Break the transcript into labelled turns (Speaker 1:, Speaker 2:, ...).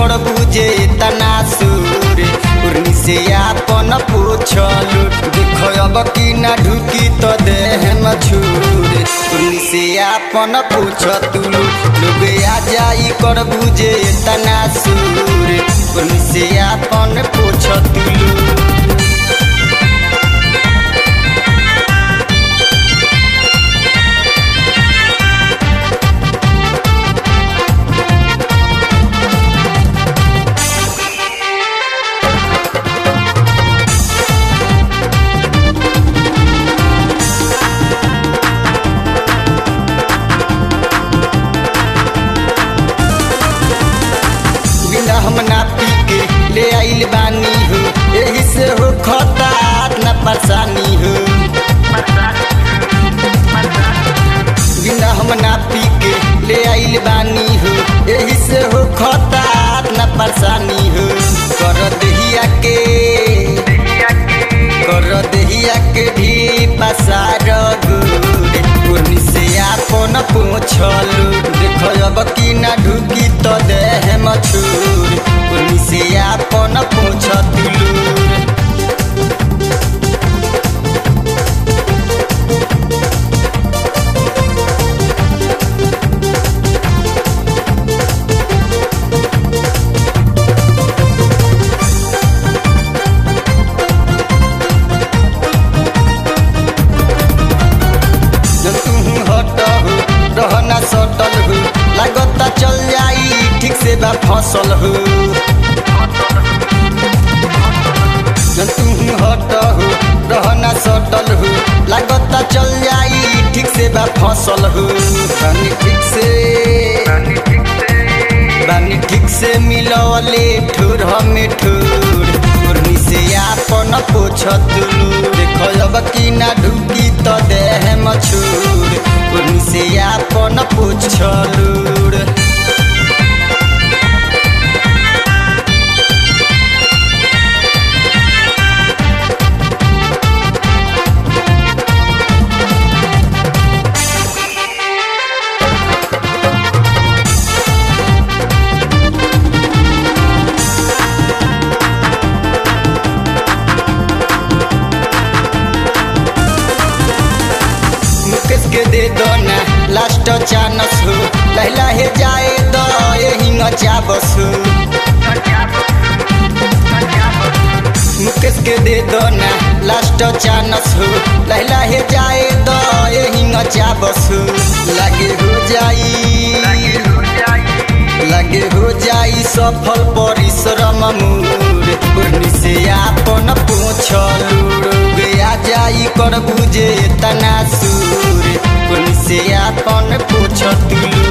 Speaker 1: कर बुझे तना सूर उर्नी से आपन पूछलू देखो अब की ना ढुकी तो देह न छूर उर्नी से आपन पूछ तुलू लोग आ जाई कर बुझे तना सूर उर्नी से आपन पूछ तुलू बिना हम ना पी के ले आइल बानी हो यही से हो खता न परेशानी हो बिना हम ना पी के ले आइल बानी हो यही से हो खता न परेशानी हो कर दहिया के कर दहिया के भी पसार गोरे पूर्णी से आपन पूछलू देखो अब की ना ढुकी तो देह मछूर पूर्णी से आपन पूछ तुलूर जब तू हट हो रहना सटल हो लागता चल जाई ठीक से बा फसल हो जब तू हट हो रहना सटल हो लागता चल जाई ठीक से बा फसल हो बानी ठीक से बानी ठीक से मिलवले ठुर हमें ठुर मुरनी से आपन पोछ तुलू देखो अब की ना ढुकी तो देह मछूर मुरनी से आपन पोछ लूर मुकेश के दे दो ना लास्ट चानस हो लहला हे जाए दो यही चाबस हो मुकेश के दे दो ना लास्ट चानस हो लहला हे जाए दो यही चाबस हो लागे हो जाई लागे हो जाई सफल परिश्रम मूर पूर्णी से आपन पूछलू आ जाई कर बुझे तना सूर पूर्णी से आपन पूछ तुलू